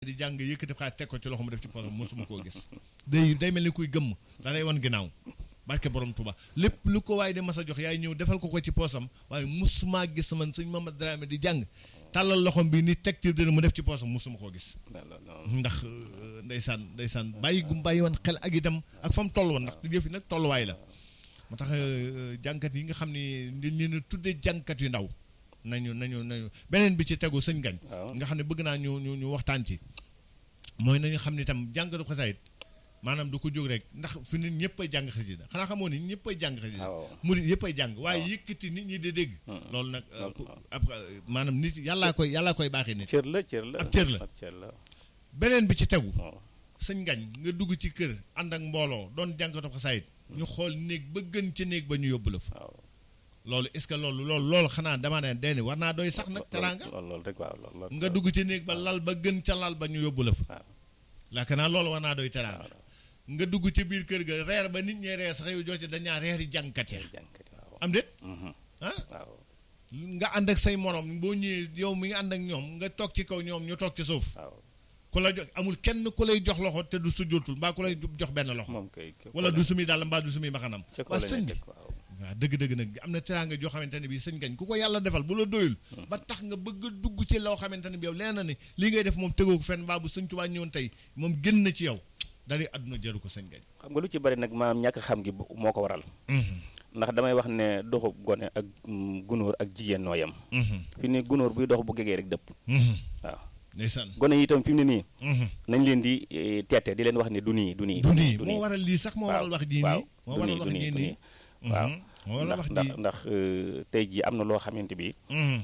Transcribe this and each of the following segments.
di jàng yëkkati xaalis teg ko ci loxo mu def ci poosam mosuma koo gis day day mel ni kuy gëmm da lay wan ginnaaw barke borom Tuba lépp lu ko waaye di mas a jox yaay ñëw defal ko ko ci poosam waaye mosuma gis man sëñ Mamadou Dramé di jàng tàllal loxom bi ni teg ci dina mu def ci poosam mosuma koo gis ndax ndeysaan ndeysaan bàyyi gum bàyyi woon xel ak itam ak fa mu toll woon ndax yëf yi nag tolluwaay la moo tax jànkat yi nga xam ne ni ñu tuddee jànkat yu ndaw nañu nañu nañu beneen bi ci tegu sëñ gañ nga xam ne bëgg naa ñu ñu ñu waxtaan ci mooy nañu xam ne itam jàngatu xasaayit maanaam du ko jóg rek ndax fi nit ñëpp ay jàng xasida xanaa xamoo ni ñëpp ay jàng xasida murid yëpp ay jàng waaye yëkkati nit ñi di dégg loolu nag ab maanaam nit yàllaa koy yàllaa koy baaxee nit cër la cër la ab cër la beneen bi ci tegu waaw sëñ ngañ nga dugg ci kër ànd ak mbooloo doon jàngatu xasaayit ñu xool néeg ba gën ca néeg ba ñu yóbbu la fa waaw loolu est-ce que loolu loolu loolu xanaa dama ne deni war naa doy sax nag teraanga loolu rek waaw loolu nga dugg ci néeg ba lal ba gën ca lal ba ñu yóbbu la fa waaw laaka naa loolu war naa doy teraanga nga dugg ci biir kër ga reer ba nit ñee reer sax yow joote dañaa reeri jàngkat ya jànkat waaw am déet mhm, ah waaw nga ànd ak say morom boo ñëwee yow mi nga ànd ak ñoom nga toog ci kaw ñoom ñu toog ci suuf waaw ku la jox amul kenn ku lay jox loxo te du sujjootul mbaa ku lay jox benn loxo moom kay wala du sumi dàll mbaa du sumi mbaxanam ca kaw waa la sëñ bi nekk waaw waaw dëgg-dëgg nag am na teraanga joo xamante ne bii sëñ gañ ku ko yàlla defal bu la doyul ba tax nga bëgg a dugg ci loo xamante ne bi yow leen na ni lii ngay def moom tegoo ko fenn mbaa bu sëñ Tuubaa ñëwoon tey moom génn na ci yow dari àdduna jaru ko sëñ gañ xam nga lu ci bari nag maanaam ñàkk xam gi moo ko waral ndax damay wax ne doxu gone ak mm, gunóor ak jigéen noo yem fi ne gunóor buy dox bu gegee rek dëpp waaw ndeysaan gone yi itam fi mu ne nii nañ leen di eh, teete di leen wax ne du nii du nii du nii moo waral lii sax moo waral wax jii waaw nii moo du waral nii wax du nii jii du nii nii waaw moo waral ndax wax ndax jii ndax euh, tey jii am na loo xamante bi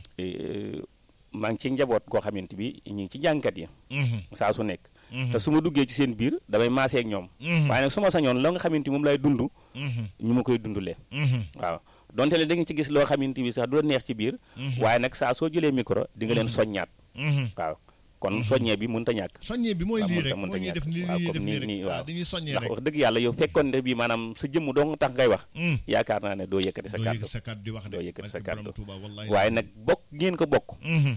eh, maa ngi ci njaboot goo xamante bi ñu ngi ci jàngkat yi saa su nekk te su ma duggee ci seen biir damay maasee ak ñoom waaye nag su ma sañoon la nga xamante moom lay dund ñu ma koy dundulee waaw donte ne da nga ci gis loo xamante bi sax du la neex ci biir waaye nag saa soo jëlee micro di nga leen soññaat waaw kon soññee bi mënut a ñàkk soññee bi mooy waaw lii mënta- rek mënta moo ñuy ñàkk. def nii waaw ñuy comme def nii nii- rek nii, waaw waaw. dañuy soññee ndax rek wax dëgg yàlla yow fekkoon ne bii maanaam sa jëmm dong tax ngay wax Mm. yaakaar naa ne doo yëkkati sa doo kàddu yëkkati sa kàddu di wax de doo yëkkati sa barke borom kàddu. Tuuba wallahi waaye nag bokk ngeen ko bokk Mhm.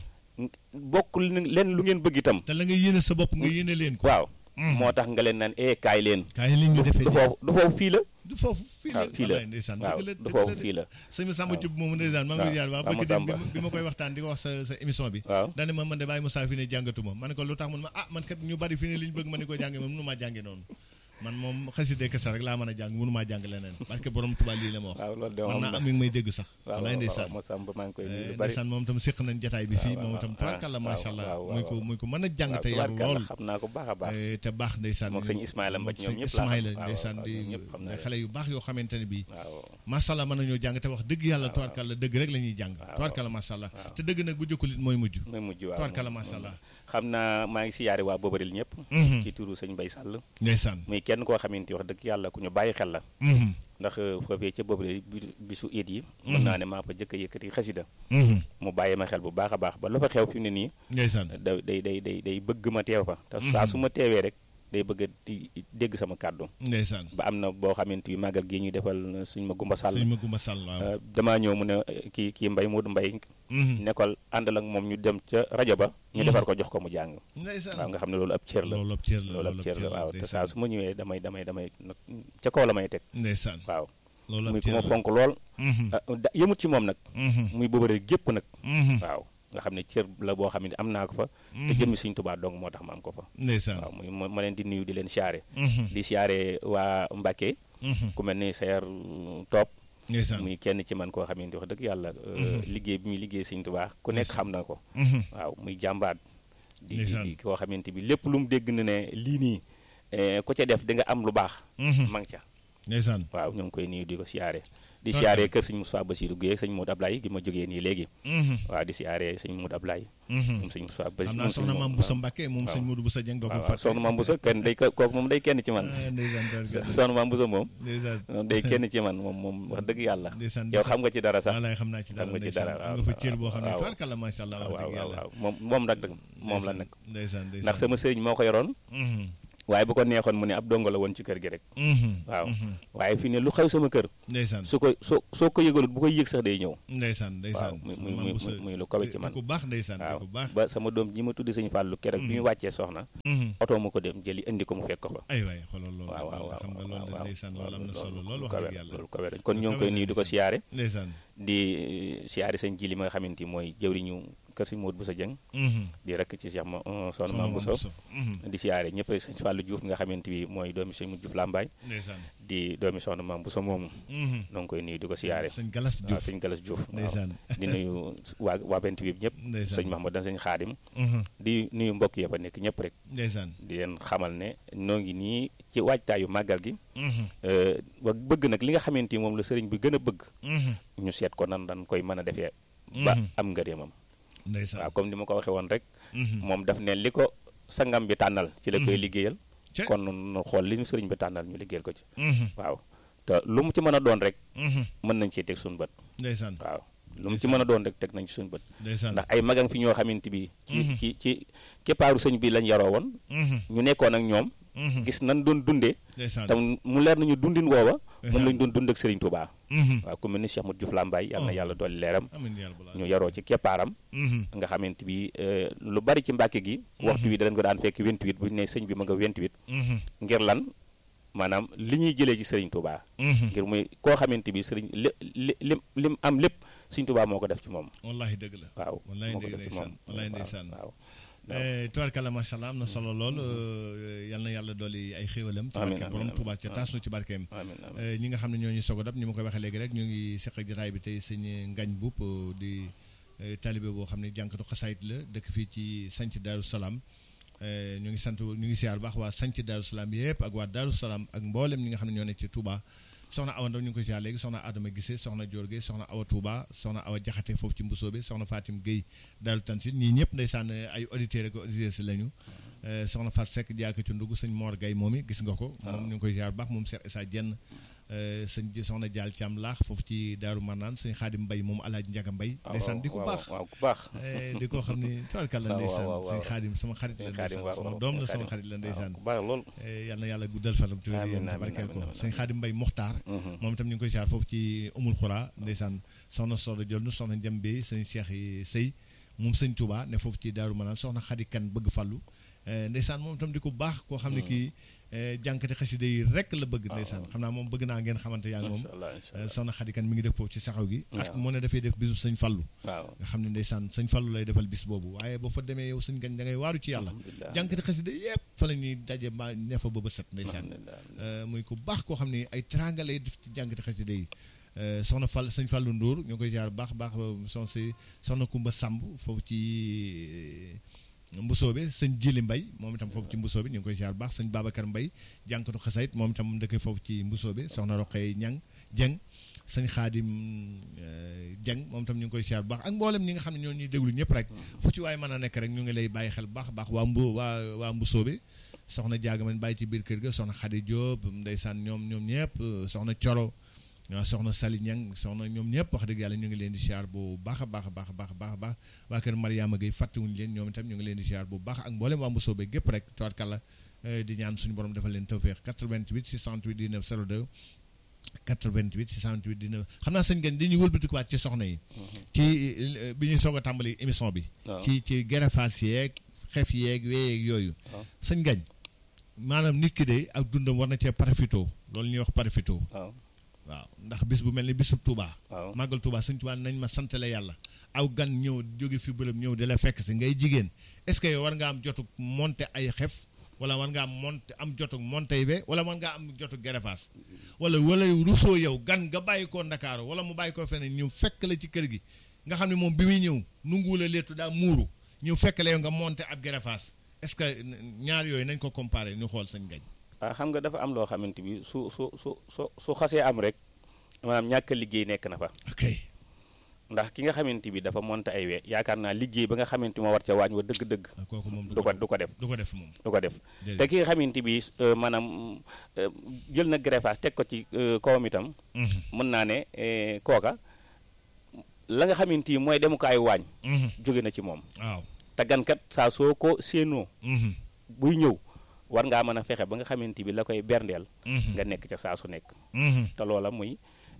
bokk leen lu ngeen bëgg itam te la nga yéene sa bopp nga yéene leen ko waaw Mhm. moo tax nga leen naan eh kaay leen kaay li ñu du defee du nii foofu du foofu fii la du foofu fii la waaw fii la wallaay ndeysaan waaw dëgg la du dëgg foofu la de fii la sëñ Samba Thioub moomu ndeysaan maa ngi koy jaar waa waaw bëgg dem bi Samba. ma- bi ma koy waxtaan di ko wax sa sa émission bi waaw dane ma man de bàyyi Moussa fi ne jàngatuma ma ne ko lu tax mun ma ah man kat ñu bari fi ne li ñu bëgg ma ni ko jànge moom mënu maa jànge noonu man moom xaside kese rek laa mën a jàng mënu maa jàng leneen parce que borom Tuubaa lii la ma wax waaw loolu de man moom naa la am mi ngi may dégg sax waaw wallaay waaw ndeysaan waaw Samba maa ngi koy nuyu Eh, lu bari ndeysaan moom tam séq nañ jataay bi fii waaw, moom waaw, tam waaw, tubaarkàlla waaw, macha allah waaw, muy ko waaw. muy ko mën a jàng waaw te yaru tubaarkàlla lool xam naa ko baax a baax Eh, te baax ndeysaan moom sëñ Ismaïla Mbaj ñoom sëñ ñëpp laa xam. Ismaïla waaw, ndeysaan waaw, di ñoom ñëpp xam naa leen. xale yu baax yoo xamante ne bii waaw macha allah mën nañoo jàng te wax dëgg yàlla tubaarkàlla dëgg rek la ñuy jàng tubaarkàlla macha allah te dëgg nag bu jëkkul it mooy mujj mooy mujj waaw tubaarkàlla moom- macha allah xam naa maa ngi siyaare waa Bobaril ñëpp Mhm. ci turu sëñ Mbay Sàll ndeysaan muy kenn koo xamante wax dëgg yàlla ku ñu bàyyi xel la Mhm. ndax foofee ca Bobaril bi- bisu iid yi mën naa ne maa fa jëkk a yëkkati xasida Mhm. mu bàyyi ma xel bu baax a baax ba lu fa xew fi mu ne nii ndeysaan da day day day day bëgg ma teew fa te saa su ma teewee rek day bëgg a di dégg sama kàddu ndeysaan ba am na boo xamante bi màggal gi ñuy defal suñ ma gumba sàll sëñ ma gumba sàll waaw Euh, damaa ñëw mu ne eh, kii kii mbay Moodu mbay Mhm. nekkal àndal ak moom ñu dem ca rajo ba ñu defar ko jox ko mu jàng waaw ndeysaan nga xam ne loolu ab cër la loolu ab cër la loolu ab loolu cër ab la cër la waaw te ndeysaan saa su ma ñëwee damay damay damay nag ca kaw la may teg ndeysaan waaw loolu ab muy ku cër ma la fonk lool Mhm. ah, da- yëmut ci moom nag Mhm. muy bëbëre gépp nag Mhm. waaw nga xam ne cër la boo xam ne am naa ko fa te jëmmi Sëñ Tuubaa dong moo tax ma am ko fa ndeysaan waaw muy ma ma leen di nuyu di leen siyaare Mhm. di siyaare waa Mbàkke Mhm. ku mel ni Seer Topp ndeysaan muy kenn ci man koo xamante wax dëgg yàlla euh, liggéey bi muy liggéey Sëñ Tuubaa ku nekk xam na ko Mhm. waaw muy jàmbaat di di Ndeysaan. di koo xamante bi lépp lu mu dégg na ne lii nii eh, ku ca def di nga am lu baax Mhm. ma ngi ca ndeysaan waaw ñoo ngi koy nuyu di ko siyaare di Barka. siyaare kër sëñ Moussa Bassirou Guèye sëñ Modou Ablaye gi ma jógee nii léegi Mhm. waaw di siyaare sëñ Modou Ablaye Mhm. moom sëñ Moussa xam Bassirou naa soxna maam Boussa Mbacke moom waaw. sëñ Modou Boussa Dieng doo ko waaw fàtte soxna maam Boussa kenn day ko- kooku moom day kenn ci man ah ndeysaan tubaarkàlla. soxna maam Boussa moom ndeysaan moom day kenn ci man moom moom wax dëgg yàlla ndeysaan yow xam nga ci dara sax walaay xam naa ci dara xam nga ci ndeysaan dara, am waaw, nga fa cër boo xam ne waaw. tubaarkàlla macha allah wax waaw dëgg waaw yàlla waaw moom moom nag moom la nag ndeysaan ndeysaan ndax sama sëriñ moo ko yoroon Mhm. waaye bu ko neexoon mu ne ab dongo la woon ci kër gi rek waaw waaye fi ne lu xew sama kër ndeysaan su ko soo soo ko yëgalut bu koy yëg sax day ñëw ndeysaan ndeysaan muy muy muy muy lu kawe ci man ku baax ndeysaan waaw ku baax ba sama doom ji ma tuddi sëñ Fallou keroog bi ñu wàccee soxna oto mu ko dem jëli indi ko mu fekk ko fa ay waay xoolal loolu waaw waaw waaw xam nga loolu waaw ndeysaan loolu am na solo lool loolu wax kawe dëgg yàlla loolu kawe kon ñoo ngi kawe koy na nuyu di ko ndeysaan. siyaare ndeysaan di siyaare sëñ ji li ma nga xamante ni mooy jëwriñu kër sëñ Modou Boussa Dieng di rek ci Cheikh ma soxna Mame Bousso di siyaare ñëpp sëñ Fallou Diouf nga xamante bi mooy doomi sëñ Diouf Lambaye ndeysaan di doomi soxna Mame Bousso moomu noo ngi koy nuyu di ko siyaare sëñ Galas waaw Diouf sëñ Galas Diouf waaw ndeysaan di nuyu waa waa bent bi ñëpp ndeysaan sëñ Mahmoud dan sëñ Xaadim di nuyu mbokk yëpp a nekk ñëpp rek ndeysaan di leen xamal ne noo ngi nii ci waajtaayu màggal gi ba bëgg nag li nga xamante ni moom la sëriñ bi gën a bëgg ñu seet ko nan dañ koy mën a defee ba am ngërëmam ndeysaan waaw comme ni ma ko waxee woon rek moom daf ne li ko sangam bi tànnal ci la koy liggéeyal Ca- kon nu xool li ñu sëriñ bi tànnal ñu liggéeyal ko ci waaw te lu mu ci mën a doon rek mën nañ ciy teg suñu bët ndeysaan waaw lu mu ci mën a doon rek teg nañ ci suñu bët ndeysaan ndax ay magang fi ñoo xamante bi ci ci ci keppaaru sëñ bi lañ yaroo woon ñu nekkoon ak ñoom gis nan doon dundee ndeysaan te mu leer nañu dundin woowa moom Ndeysaan. lañ doon dund ak Serigne Touba waaw ku mel ni Cheikh Modou Diouf Lambaye yàlla na yàlla dolli leeram amiin yàlla balaa ñu yaroo ci keppaaram nga xamante bi euh, lu bari ci mbàkke gi waxtu wi danañ ko daan fekk 28 bu ñu ne sëñ bi ma nga 28 ngir lan maanaam li ñuy jëlee ci Serigne Touba ngir muy koo xamante bi Serigne li li lim lim am lépp Serigne Touba moo ko def ci moom wallahi dëgg la waaw wallahi moo ko dëgg def ci ndeysaan moom wallahi waaw, ndeysaan waaw tubarkalla macha allah am na solo lool euh, yal na yàlla dolli ay xéewalam ci Amiin, barke amiin, borom amiin. Tuubaa ca taas nu ci barkeem amiin amiin Euh, ñi nga xam ne ñoo ñu sogo dab ni ma koy waxee léegi rek ñu ngi seq ak jotaay bi tey sëñ Ngañ Buub euh, di euh, talibé boo xam ne jànkatu xasaayit la dëkk fii ci sanc Daaru Salaam Euh, ñu ngi sant ñu ngi siyaar bu baax waa sanc Daaru Salaam yëpp ak waa Daaru Salaam ak mboolem ñi nga xam ne ñoo nekk ci Touba soxna Awa Ndaw ñu ngi ko siyaar léegi soxna Adama Gise soxna Dior Gueye soxna Awa Touba soxna Awa Jaxate foofu ci Mbusoobe soxna Fatim Gueye Daaru Tansit ñii ñëpp ndeysaan ay auditeurs ak auditrices lañu Euh, soxna Fat Seck jaaka ci ndugg sëñ Mor Gueye moom it gis nga ko moom ñu ngi koy siyaar bu baax moom Cheikh Issa Dieng euh, sëñ ji soxna Jaal Caam laax foofu ci Daaru Marnaan sëñ Xaadim Mbay moom Alaaji Njaga Mbay ndeysaan di ko waaw, baax waaw ku baax Eh, di ko xam ni tabarkalla waaw, ndeysaan waaw, waaw. sëñ Xaadim sama xarit la Sëñ Xaadim, ndeysaan waaw, sama waaw, doom la sëñ sama Xaadim. xarit la ndeysaan ku baax lool Eh, yal na yàlla guddal fanam ci wér Amiin, yéen amiin, barkeel ko amiin, sëñ Xaadim Mbay Muxtaar moom itam ñu ngi koy siyaar foofu ci umul xuraa ndeysaan soxna Soda Jonn soxna Njambe sëñ Cheikh yi Sëy moom sëñ Touba ne foofu ci Daaru Manaan soxna Xadi Kan bëgg fallu Eh, ndeysaan moom itam di ko baax koo xam ne kii eh, jànkati xasida yi rek la bëgg ndeysaan xam naa moom bëgg naa ngeen xamante yaa ngi moom Insha Allah, insha Eh, soxna Xadi Kan mi ngi def foofu ci saxaw gi ak Waaw. moo ne dafay def bisu sëñ fallu waaw nga xam ne ndeysaan sëñ fallu lay defal bis boobu waaye boo fa demee yow sëñ gañ da ngay waaru ci yàlla alhamdulilah jànkati xasida yëpp fa la ñuy daje mbaa ne fa ba ba set ndeysaan alhamdulilah Euh, muy ku baax koo xam ne ay teranga lay def ci jàngati xasida yi Euh, soxna Fall sëñ Fallu Ndour ñoo koy jaar baax baax son si soxna Kumba Samb foofu ci euh, Mbusoobe sëñ Jili Mbay moom itam foofu ci Mbusoobe ñu ngi koy jaar baax sëñ Babacar Mbay jànkatu xasayit moom itam mu dëkk foofu ci Mbusoobe soxna Roqee Ñang Jeng sëñ Xaadim euh, Jeng moom itam ñu ngi koy jaar baax ak mboolem ñi nga xam ne ñoo ñuy déglu ñëpp rek fu ci waaye mën a nekk rek ñu ngi lay bàyyi xel baax baax waa mbu waa waa Mbusoobe soxna jaaga man bàyyi ci biir kër ga soxna Xadi Jóob ndeysaan ñoom ñoom ñëpp soxna Coro waaw soxna Sali Ñang soxna ñoom ñëpp wax dëgg yàlla ñu ngi leen di siyaar bu baax a baax a baax a baax a baax a baax waa kër Mariama Gueye fàttewuñu leen ñoom itam ñu ngi leen di siyaar bu baax ak mboolem waa Mbusoobe gépp rek tawarkàlla di ñaan suñu borom defal leen tawféex 88 628 19 02 88 628 19 xam naa sëñ Gagne dañuy wëlbatikuwaat ci soxna yi ci euh, bi ñuy soog a tàmbali émission bi waaw. ci ci gerefaas yeeg xef yeeg weyeeg yooyu waaw. sëñ Gagne maanaam nit ki de ak dundam war na cee parafito loolu ñuy wax parafito waaw waaw ndax bis bu mel ni bisub Touba. waaw màggal Touba sëñ Touba nañ ma santale yàlla aw gan ñëw jóge fi bërëb ñëw di la fekk si ngay jigéen est-ce que yow war nga am jotuk monter ay xef wala war nga am monter am jotuk monter be wala war nga am jotuk gerefaas wala wala rusoo yow gan nga bàyyi ko Ndakaaru wala mu bàyyi ko feneen ñëw fekk la ci kër gi nga xam ne moom bi muy ñëw nungu la leetu daa muuru ñëw fekk la yow nga monter ab gerefaas est-ce que ñaar yooyu nañ ko comparer ñu xool sañ gañ waaw xam nga dafa am loo xamante bi su su su su su xasee am rek maanaam ñàkk a liggéey nekk na fa ok ndax ki nga xamante bi dafa monte ay wee yaakaar naa liggéey ba nga xamante moo war ca waañ wa dëgg-dëgg kooku moom du ko du ko def du ko def moom du ko def Déedéet. te ki nga xamante bi euh, maanaam euh, jël na greffage teg ko ci euh, kawam itam Mhm, mën naa ne eh, kooka la nga xamante ni mooy demukaayu waañ mhm, jóge na ci moom waaw te gankat saa soo ko séenoo mhm, buy ñëw war ngaa mën a fexe ba nga xamante bi la koy berndeel nga nekk ca saa su nekk te loola muy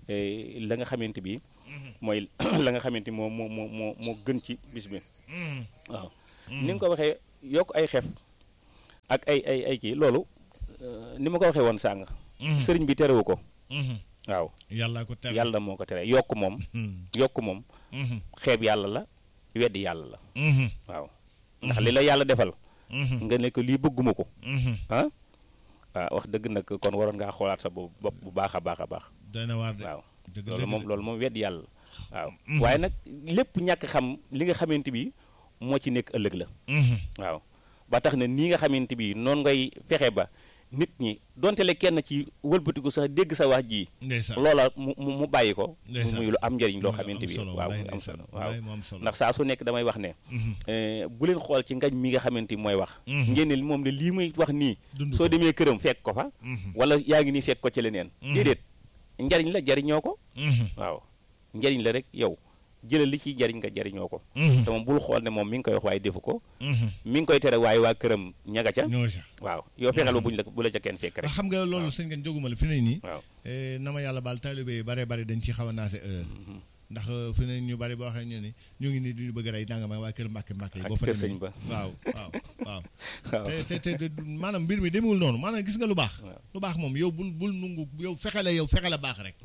la nga xamante bi mooy la nga xamante moo moo moo moo moo gën ci bis bi waaw ni nga ko waxee yokk ay xef ak ay ay ay kii loolu ni ma ko waxee woon sàng sëriñ bi terewu ko waaw yàlla ko tere yàlla moo ko tere yokk moom yokk moom xeeb yàlla la weddi yàlla la waaw ndax li la yàlla defal nga ne ko lii bëgguma ko ah waaw wax dëgg nag kon waroon ngaa xoolaat sa bopp bu baax a baax a baax dana waar de waaw loolu moom loolu moom weddi yàlla waaw waaye nag lépp ñàkk xam li nga xamante bi moo ci nekk ëllëg la waaw ba tax na nii nga xamante bi noonu ngay fexe ba nit ñi donte le kenn ci wëlbatiku sax dégg sa wax ji loola mu mu bàyyi ko muy lu am njëriñ loo xamante bi waaw am solo waaw ndax saa su nekk damay wax ne bu leen xool ci ngañ mi nga xamante bi mooy wax ngeen ne moom ne lii muy wax nii soo demee këram fekk ko fa wala yaa ngi nii fekk ko ci leneen déedéet njariñ la jariñoo ko waaw njariñ la rek yow jëlal li ciy jariñ nga jariñoo ko te moom bul xool ne moom mi ngi koy wax waaye defu ko mi ngi koy tere waaye waa këram ñaga ca waaw yow fexeel ba buñ la bu la ca kenn fekk rek xam nga loolu sëñ ngeen jóguma la fi ne nii waaw na ma yàlla baal taalibe yi bare bare dañ ci xaw a naase heure ndax fi ne ñu bari boo waxee ñu ni ñu ngi nii duñu bëgg a rey nangam waa kër mbàkke mbàkke yi boo fa kër sëñ ba waaw waaw waaw te te te maanaam mbir mi demewul noonu maanaam gis nga lu baax lu baax moom yow bul bul nungu yow fexe la yow fexe la baax rek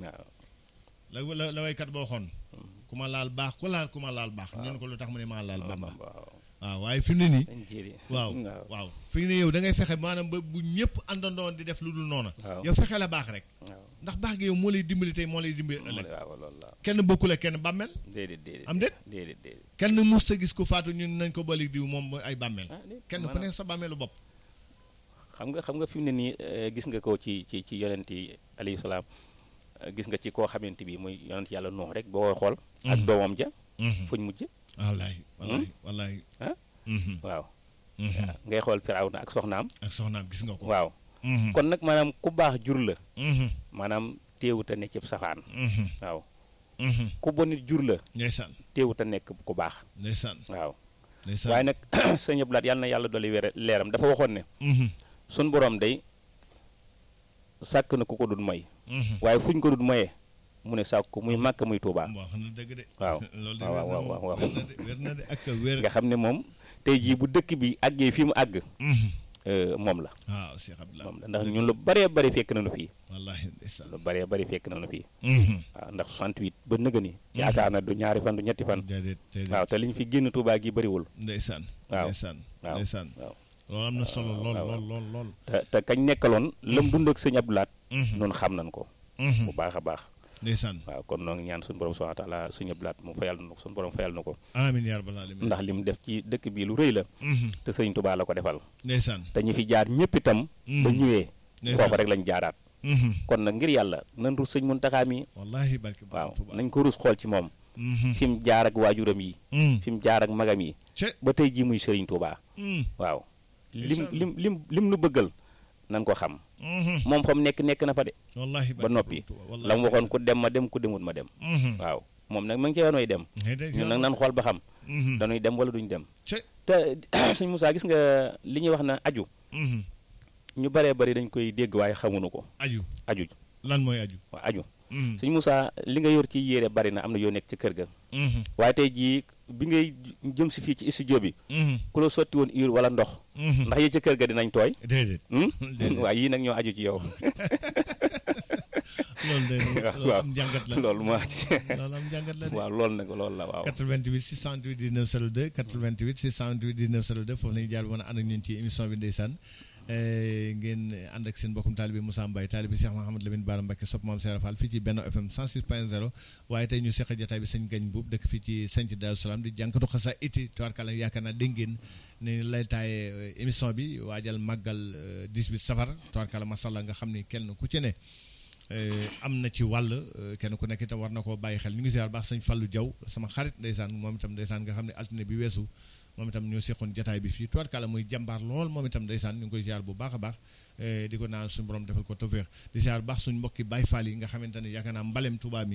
la la la waykat boo xoon ku ma laal baax ku laal ku ma laal baax ñu ne ko lu tax mu ne maa laal bamba waaw waaye fi mu ne nii waaw waaw fi mu ne yow da ngay fexe maanaam ba bu ñëpp àndandoon di def lu dul noona yow fexe la baax rek ndax baax gi yow moo lay dimbali tey moo lay dimbali ëllëg kenn bokkule kenn bàmmeel am déet kenn mus sa gis ku faatu ñun nañ ko balik diw moom ay bàmmeel kenn ku ne sa bàmmeelu bopp xam nga xam nga fi mu ne nii gis nga ko ci ci ci yonent yi alayhi salaam gis nga ci koo xamante bi muy yonent yàlla nuux rek boo koy xool ak doomam ja fuñ mujj wallaay wallaay wallaay ah waaw ngay xool firawna ak soxnaam ak soxnaam gis nga ko waaw kon nag maanaam ku baax jur la maanaam téewut a ne cib safaan waaw ku bonit jur la ndeysaan téewut a nekk ku baax ndeysaan waaw ndeysaan waaye nag sëñ Abdou Lahad yàlla na yàlla dolli wér leeram dafa waxoon ne sun borom day sàkk na ku ko dul moy waaye fuñ ko dul moyee mu ne sàkk ko muy màkk muy tuubaa wax na dëgg de waaw loolu de waaw waaw waaw waaw wér na de ak wér nga xam ne moom tey jii bu dëkk bi àggee fi mu àgg moom la waaw Cheikh Abdoulaye moom la ndax ñun lu bëree bëri fekk nañu fii wallaahi ndeysaan lu bëree bëri fekk nañu fii waaw ndax 68 ba nëga ni yaakaar na du ñaari fan du ñetti fan déedéet déedéet waaw te liñ fi génn tuubaa gi bëriwul ndeysaan waaw ndeysaan waaw ndeysaan waaw loolu am na solo lool lool lool lool te te kañ nekkaloon lam dund ak sëñ Abdou Lahad noonu xam nañ ko bu baax a baax ndeysaan waaw kon noo ngi ñaan suñu borom subhanahu wa taala sëñ Abdou Lahad mu fayal na ko suñu borom fayal na ko amiin yaa rabbal aalamiin ndax li mu def ci dëkk bi lu rëy la te sëñ Tuubaa la ko defal ndeysaan te ñi fi jaar ñëpp itam ba ñëwee Ndeysaan. foofu rek lañ jaaraat kon nag ngir yàlla nan rus sëñ Muntaxaa mi wallaahi barke waaw Tuubaa nañ ko rus xool ci moom fi mu jaar ak waajuram yi fi mu jaar ak magam yi ce ba tey jii muy sëriñ Tuubaa waaw lim Ndeysaan. lim lim lim nu bëggal nan ko xam moom fa mu nekk nekk na fa de wallaahi ba noppi la mu waxoon ku dem ma dem ku demut ma dem waaw moom nag ma ngi ca yoon way dem ñun nag nan xool ba xam dañuy dem wala duñ dem ce te sëñ Moussa gis nga li ñuy wax na aju ñu baree bari dañ koy dégg waaye xamuñu ko aju aju lan mooy aju waaw aju sëñ Moussa li nga yor ci yére bari na am na yoo nekk ci kër ga waaye tey jii bi ngay jëm si fii ci studio bi ku la sotti woon ur wala ndox ndax yi ca kër ga dinañ tooy déedéet hmm? Déedéet. waaye yii nag ñoo aju ci yow loolu de loolu waaw am njàngat la loolu moo ci loolu am njàngat la de waaw loolu nag loolu la waaw 88 628 19 02 88 628 19 02 foofu la ñuy jaar bi mën a ànd ak ñun ci émission bi ndeysaan ngeen ànd ak seen mbokkum taalibe Moussa Mbaye taalibe Cheikh Mahamad Lamine Bara Mbacké sopp Maam Serap Fall fii ci Benno FM 106.0 waaye tey ñu seq jotaay bi sëñ Gagne Boub dëkk fii ci Sanc Daaru Salaam di jànkatu xasa iti tubaarkàlla yaakaar naa dégg ngeen ne lay taaye émission bi waajal màggal 18 safar tubaarkàlla masalla nga xam ni kenn ku ci ne am na ci wàll kenn ku nekk itam war na koo bàyyi xel ñu ngi ziar baax sëñ Fallou Diaw sama xarit ndeysaan moom itam ndeysaan nga xam ne altine bi weesu moom itam ñoo seqoon jataay bi fii tubaarkàlla muy jàmbaar lool moom itam ndeysaan ñu ngi koy ziar bu baax a baax di ko naan suñu borom defal ko tawféex di ziar baax suñ mbokki Baye Fall yi nga xamante ne yaakaar naa mbalem Touba mi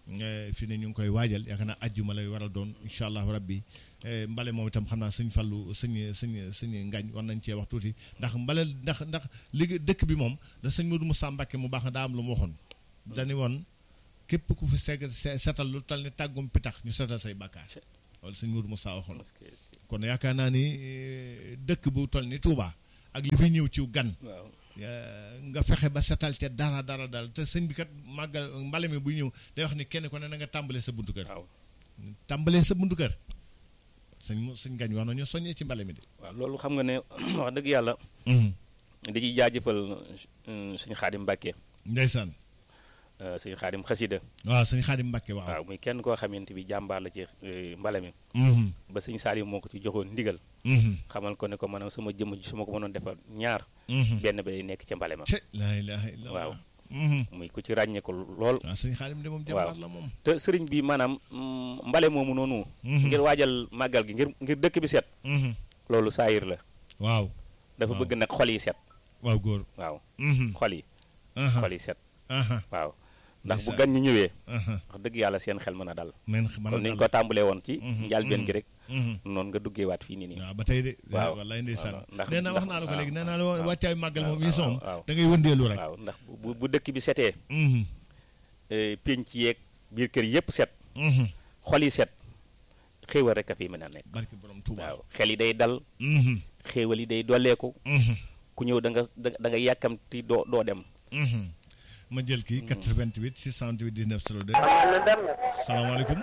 fi ne ñu ngi koy waajal yaakaar naa ajjuma lay war a doon incha allahu rabbi mbale moom itam xam naa sëñ Fallu sëñ sëñ sëñ Ngañ war nañ cee wax tuuti ndax mbale ndax ndax liggéey dëkk bi moom da sëñ Modou Moussa Mbacke mu baax na daa am lu mu waxoon dañu woon képp ku fi seg setal lu tal ni tàggum pitax ñu setal say bàkkaar wala sëñ Modou Moussa waxoon kon yaakaar naa ni dëkk bu toll ni Touba ak li fi ñëw ci gan nga fexe ba setal ca dara dara dara te sëñ bi kat màggal mbale mi bu ñëw day wax ni kenn ko ne na nga tàmbalee sa buntu kër tàmbalee sa buntu kër sëñ mu sëñ gañ wax nañu soññee ci mbale mi de waaw loolu xam nga ne wax dëgg yàlla di ci jaajëfal sëñ Xaadim Mbàkke ndeysaan sëñ Xaadim xasida waaw sëñ Xaadim Mbàkke waaw waaw muy kenn koo xamante bi jàmbaar la ci mbale mi ba sëñ Saaliw moo ko ci joxoon ndigal xamal ko ne ko maanaam sama jëmm ji su ma ko mënoon defal ñaar benn bi day nekk ca mbale ma laa ilaaha illallaah waaw muy ku ci ràññee ko lool waaw sëñ Xaadim de moom jàmbaar la moom te sëriñ bi maanaam mbale moomu noonu ngir waajal màggal gi ngir ngir dëkk bi set loolu saayir la waaw dafa bëgg nag xol yi set waaw góor waaw xol yi xol yi set waaw ndax bu Ndeysaan. gan ñi ñëwee wax dëgg yàlla seen xel mën a dal men kon ni ñu ko tàmbalee woon ci njàlbeen gi rek noonu nga duggeewaat fii nii nii waaw ba tey de waaw wallaay ndeysaan waaw, ndax- nee na wax ndax- naa la ko waaw, léegi nee naa la waaw, wàccaay màggal moom waaw, yi soom waaw. da ngay wëndeelu rek waaw ndax bu bu dëkk bi setee Mhm, eh, pénc yeeg biir kër yépp set mhm. xol yi set xéewal rek a fi mën a nekk barki borom Tuuba waaw xel yi day dal Mhm, xéewal yi day dolleeku mhm, ku ñëw da nga da da nga yàkkamti doo doo dem mhm. ma jël kii 88 628 19 02 na dem na salaamaaleykum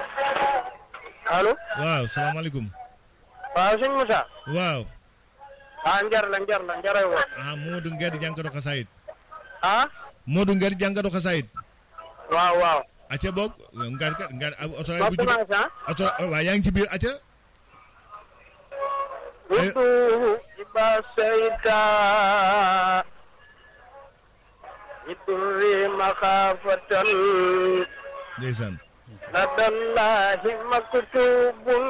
allo waaw salaamaaleykum waaw sëñ Moussa waaw ah njar la njar la njaray wo ah Modou Nguer jànkatu xasaayit ah Modou Nguer jànkatu xasaayit waaw waaw acca boog ngar kat ngar ab oto ma bu jub commencé ah oto waaw yaa ngi ci biir acca wutu iba sayta idurri maxaafatan ndeysaan ladallahi maktubun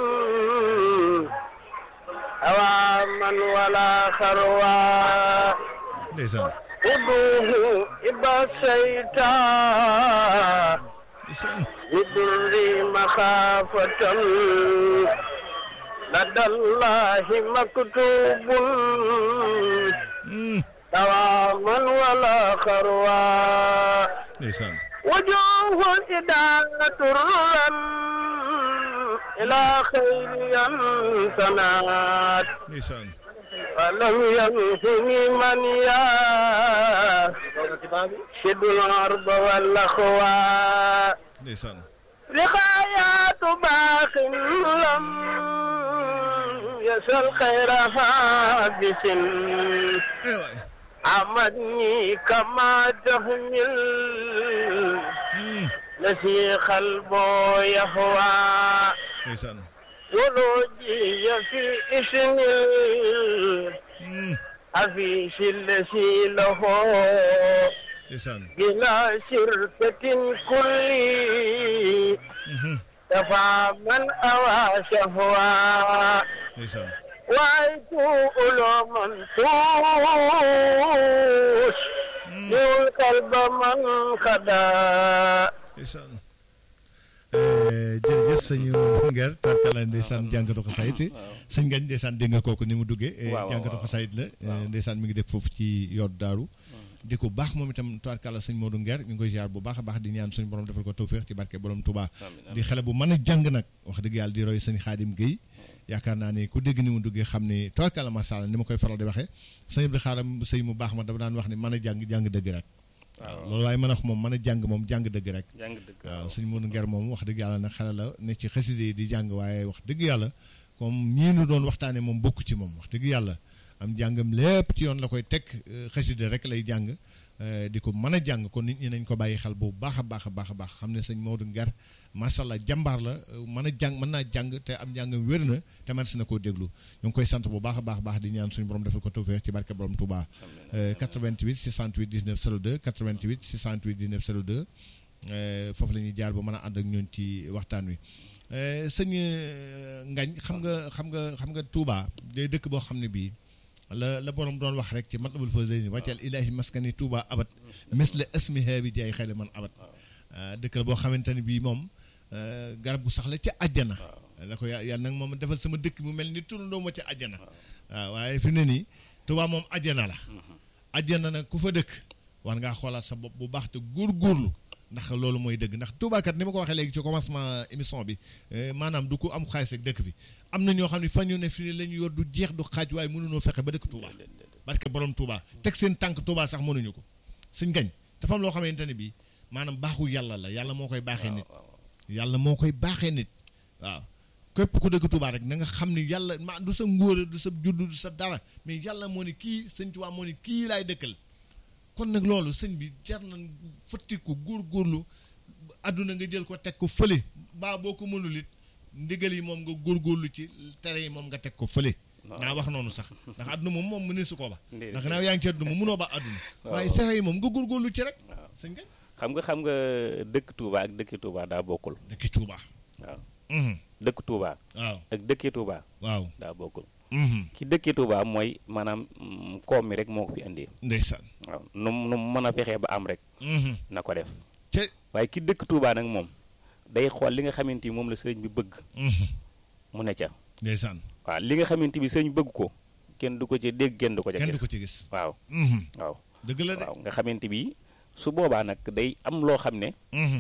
awaman wala xarwa ndeysaan uduhu iba sayta ndeysaan بدري مخافة لدى الله مكتوب Mm, دواما ولا خروى ndeysaan وجوه إدانة الرا إلى خير سنات ndeysaan ولم ينهني من يشد الأرض والأخوى ndeysaan لقايات باق لم يسل خير حابس eh waay عمدني كما تحمل Mm, نسي قلبه يهوى ndeysaan ولوجي في اسم Mm, الحفيش الذي له ndeysaan بلا شركة كل Mhm, دفع من أوى شهوى ndeysaan وأيتو علوما توش يول قلب من خدا ndeysaan Eh, jërëjëf sëñ Nguer tarkala ndeysaan jànkatu xasaayit sëñ Ngañ ndeysaan dégg nga kooku ni mu duggee eh, waaw, jànkatu waaw. xasaayit la eh, ndeysaan mi ngi def foofu ci yoot daaru di ko baax moom itam tarkala sëñ Modou Nguer ñu ngi koy ziar bu baax a baax di ñaan suñu borom defal ko tawféex ci barke borom Touba amiin di xale bu mën a jàng nag wax dëgg yàlla di roy sëñ Xaadim Guèye yaakaar naa ni ku dégg ni mu duggee xam ni tarkala macha allah ni ma koy faral di waxee sëñ bi xaaram sëñ mu baax ma dafa daan wax ni mën a jàng jàng dëgg rek waaw loolu waaye mën a wax moom mën a jàng moom jàng dëgg rek jàng dëgg waaw sëñ Modou Nguer moom wax dëgg yàlla nag xale la ne ci xaside yi di jàng waaye wax dëgg yàlla comme ñii nu doon waxtaane moom bokk ci moom wax dëgg yàlla am jàngam lépp ci yoon la koy teg euh, xaside rek lay jàng euh, di ko mën a jàng kon nit ñi nañ ko bàyyi xel bu baax a baax a baax a baax xam ne sëñ Modou Nguer macha allah jàmbaar la euh, mën a jàng mën naa jàng te am jàngam wér na te man si na koo déglu ñu ngi koy sant bu baax a baax a baax di ñaan suñu borom defal ko tawfeex ci barke borom Touba Euh, 88 628 19 02 88 628 19 02 euh, foofu la ñuy jaar ba mën a ànd ak ñoon ci waxtaan wi Euh, sëñ euh, Ngañ xam nga xam nga xam nga Touba day dëkk boo xam ne bii la la borom doon wax rek ci matlabul fawzayni wàccal ilaahi maskani Touba abat misla ismiha bi jaay xayla man abat ah, dëkk la boo xamante ne bii moom euh, garab gu sax la ca àjjana la ko yà- yàlla nag moom defal sama dëkk mu mel ni turandoo ma ca àjjana waaw waaye fi mu ne nii Tuubaa moom àjjana la àjjana nag ku fa dëkk war ngaa xoolaat sa bopp bu baax te góorgóorlu ndax loolu mooy dëgg ndax Tuubaa kat ni ma ko waxee léegi ci commencement émission bi eh, maanaam du ko am xaalis ak dëkk bi am na ñoo xam ne fa ñu ne fi la ñu yor du jeex du xaaj waaye mënuñoo fexe ba dëkk Tuubaa parce que borom Touba teg seen tànk Touba sax mënuñu ko suñ gañ dafa am loo xamante ne bii maanaam baaxu yàlla la yàlla moo koy baaxee nit yàlla moo koy baaxee nit waaw képp ku dëkk Touba rek na nga xam ni yàlla ma du sa ngóora du sa juddu du sa dara mais yàlla moo ni kii sëñ Touba moo ni kii laay dëkkal kon nag loolu sëñ bi jar na fëtti ko góorgóorlu àdduna nga jël ko teg ko fële baa boo ko mënul it ndigal yi moom nga góorgóorlu ci tere yi moom nga teg ko fële naa wax noonu sax ndax àdduna moom moom mëne su ko ba Déedéet. ndax naaw yaa ngi ci àdduna moom mënoo ba àdduna Waaw. waaye tere yi moom nga góorgóorlu ci rek sëñ nga xam nga xam nga dëkk Touba ak dëkki Touba daa bokkul dëkki Touba waaw Mhm. dëkk Touba waaw ak dëkki Touba waaw daa bokkul Mhm. ki dëkki Touba mooy maanaam mm, koom mi rek moo ko fi indi ndeysaan waaw nu mu nu mu mën a fexee ba am rek Mhm. na ko def te waaye ki dëkk Touba nag moom day xool li nga xamante ni moom la sëriñ bi bëgg Mhm. mu ne ca ndeysaan waaw li nga xamante bi sëriñ bëgg ko kenn du ko ci dégg kenn du ko ca kenn du gis ko ci gis waaw Mhm. waaw dëgg la de waaw nga xamante bi su boobaa nag day am loo xam ne Mhm.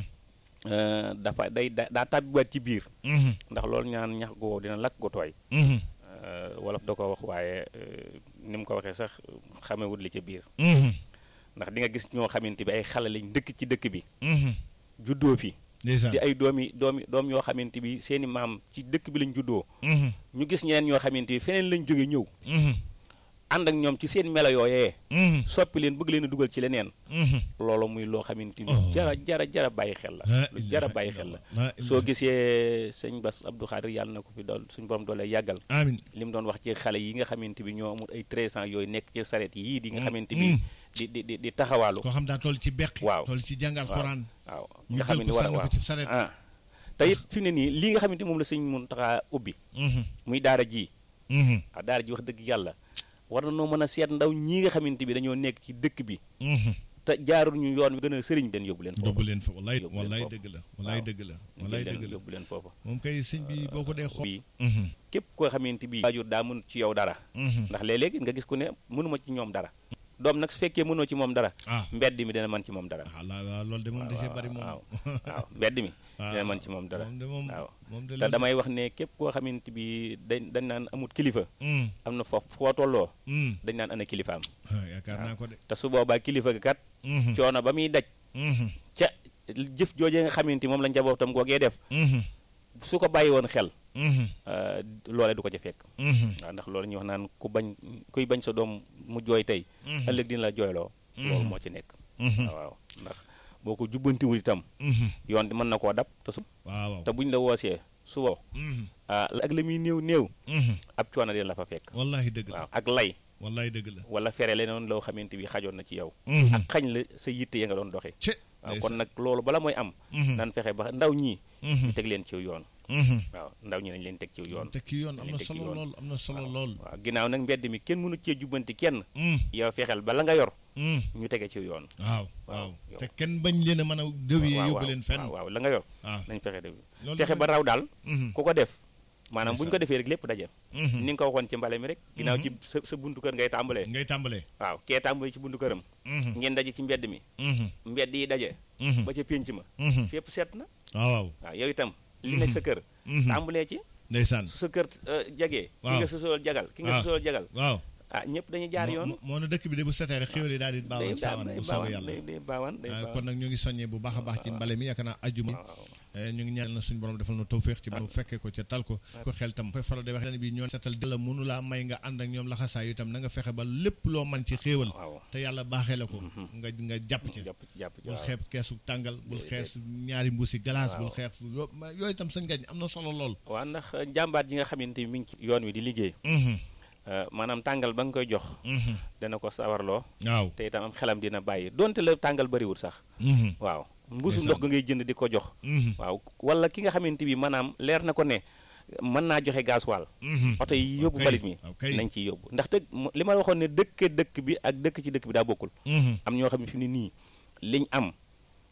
euh, dafa day da- daa tàbbiwaat ci biir Mhm. ndax loolu ñaan ñax gu wow dina lakk gu tooy Mhm. Euh, wolof da ko wax waaye euh, ni mu ko waxee sax xamewut li ca biir Mhm. ndax di nga gis ñoo xamante bi ay xale lañ dëkk ci dëkk bi Mhm. juddoo fi ndeysaan di ay doomi doomi doom yoo xamante bi seeni maam ci dëkk bi lañ juddoo Mhm. ñu gis ñeneen ñoo xamante bi feneen lañ jóge ñëw Mhm. ànd ak ñoom ci seen melo yooyee Mhm. soppi leen bëgg leen a dugal ci leneen Mhm. loolu muy loo xamante ni Oh. jara jara jara bàyyi xel la La lu jara ilaha bàyyi xel la illallah. La soo ilaha- gisee sëñ Bass Abdou Khadir yàlla na ko fi dool suñ borom doole yàggal amiin li mu doon wax ci xale yi nga xamante bi ñoo amul ay 13 ans yooyu nekk ci saret yii di nga Mm, xamante bi mm. di di di di taxawaalu koo xam daa toll ci beqi Waaw. toll ci jàngal waaw xuraan waaw ñu nga jël xamante ko war a sànni ko waaw ci saret ah te it fi mu ne nii lii nga xamante moom la sëñ Muntaxa ubbi Mhm. muy daara ji Mhm. ah daara ji wax dëgg yàlla war na noo mën a seet ndaw ñii nga xamante bi dañoo nekk ci dëkk bi Mhm. te jaarul ñu yoon wi gën a sëriñ den yóbbu leen yóbbu leen fa wallaay Yóbbu leen wallaay foofu. dëgg la wallaay Waaw. dëgg la ñu wallaay jël leen dëgg la yóbbu leen foofa moom kay sëñ bi boo ko dee xool bi Mhm. képp koo xamante bi waajur daa mënut ci yow dara Mhm. ndax léeg-léeg nga gis ku ne mënuma ci ñoom dara doom nag su fekkee mënoo ci moom dara ah mbedd mi dina mën ci moom dara ah la waaw loolu de moom da cee bari moom waaw waaw mbedd mi waaw. dina mën ci moom dara moom de moom waaw moom de te damay wax ne képp koo xamante bi dañ dañ naan amut kilifa Mm, am na foofu foo tolloo mm. dañ naan ana kilifaam Ah, yaakaar naa ko de te su boobaa kilifa gi kat Mhm. coono ba muy daj Mhm. ca jëf joojee nga xamante moom la njabootam googee def Mhm. su ko bàyyi woon xel Mhm. euh, loole du ko ca fekk Mhm. waaw ndax loolu ñuy wax naan ku bañ kuy bañ sa doom mu jooy tey Mhm. ëllëg dina la jooyloo loolu Mhm. moo ci nekk Mhm. waaw waaw ndax boo ko jubbantiwul itam Mhm. yoon di mën na koo dab te su waaw waaw te buñ la woosee su woo Mhm. ah ak la muy néew néew Mhm. ab coono dina la fa fekk wallahi dëgg la waaw ak lay wallahi dëgg la wala fere leneen loo xamante bi xajoon na ci yow Mhm. ak xañ la sa yitte ya nga doon doxee ce waaw kon nag loolu bala mooy am Mhm. nan fexe ba ndaw ñii Mhm. ñu teg leen ci yoon Mhm. waaw ndaw ñi nañ leen teg ci yoon teg ci yoon am na teg ci solo yoon. lool am na solo lool waaw ginnaaw nag mbedd mi kenn mënu cee jubbanti kenn Mm, yow fexeel ba la nga yor mm. ñu tege ci yoon waaw waaw, waaw yow. te kenn bañ leen a mën a déwee waaw yóbbu waaw, leen fenn waaw waaw la nga yor waaw nañ fexe de loolu fexe ba dafay- raw daal Mhm. ku ko def maanaam bu ñu ko Ndeysaan. defee rek lépp daje Mhm. ni nga ko waxoon ci mbale mi rek ginnaaw ci sa sa buntu kër ngay tàmbalee ngay tàmbalee waaw kee tàmbalee ci buntu këram Mhm. ngeen daje ci mbedd mi Mhm. mbedd yi daje Mhm. ba ca pénc ma Mhm. fépp seet na waaw waaw waaw yow itam li nekk sa kër Mhm. tàmbalee ci ndeysaan su sa kër euh, jagee ki Waaw. nga sa sool jagal ki nga waaw sa sool jagal waaw ah ñëpp dañuy jaar moo- yoon moo- moo na dëkk bi de bu setee rek xéwal yi daal di day baawal saawan day bu soobee baawaan yàlla day day baawaan day Ah, baawaan kon nag ñu ngi soññee bu baax a baax ci mbale mi yaakaar naa ajjuma waaw Eh, ñu ngi ñaan na suñu borom defal na tawféex ci bu fekkee ko ca tal ko ko xel tam koy faral di wax ne bi ñoon setal la mënu laa may nga ànd ak ñoom laxasaayu itam na nga fexe ba lépp loo man ci xéewal waaw te yàlla baaxee la ko nga nga jàpp ci jàpp ci jàpp ci bul waaw. xeeb keesu tàngal bul Déedéet. xees ñaari mbuusi galaas bul Waaw. xeex yo- ma- yooyu itam sëñ gañ am na solo lool waaw ndax jàmbaat ji nga xamante ni mi ngi ci yoon wi di liggéey Mhm, euh, maanaam tàngal ba nga koy jox mhm. dana ko sawarloo waaw te itam am xelam dina bàyyi donte la tàngal bëriwul sax Mhm, waaw mbuusu Ndeysaan. ndox ga ngay jënd di ko jox mhm, waaw wala ki nga xamante bi maanaam leer na ko ne mën naa joxe gasoil mhm. oto yi yóbbu Ok, balit mi ok. nañ ciy yóbbu ndax dëgg li ma waxoon ne dëkke dëkk bi ak dëkk ci dëkk bi daa bokkul Mhm, am ñoo xam ne fi mu ne nii liñ am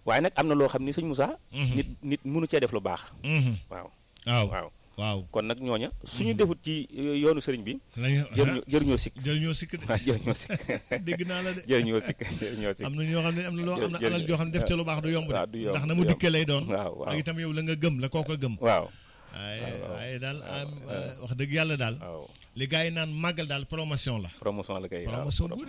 waaye nag am na loo xam ni sëñ Moussa Mhm. nit nit mënu cee def lu baax Mhm. waaw waaw waaw waaw kon nag ñooña suñu defut ci euh, yoonu sëriñ bi lañu jëruñu jëruñoo sikk jëriñoo sikk de waaw jëruñoo sikk dégg naa la de jëruñoo sikk jëruñoo sikk am na ñoo xam ne am na loo am na jërëjëf. alal joo xam ne def ca lu baax du yomb waaw du de yomb, ndax na du mu yomb. dikkee lay doon waaw waaw ak itam yow la nga gëm la koo ko gëm waaw waaye waaye daal am wax dëgg yàlla daal waaw li gars yi naan màggal daal promotion la promotion la kay waaw promotion bu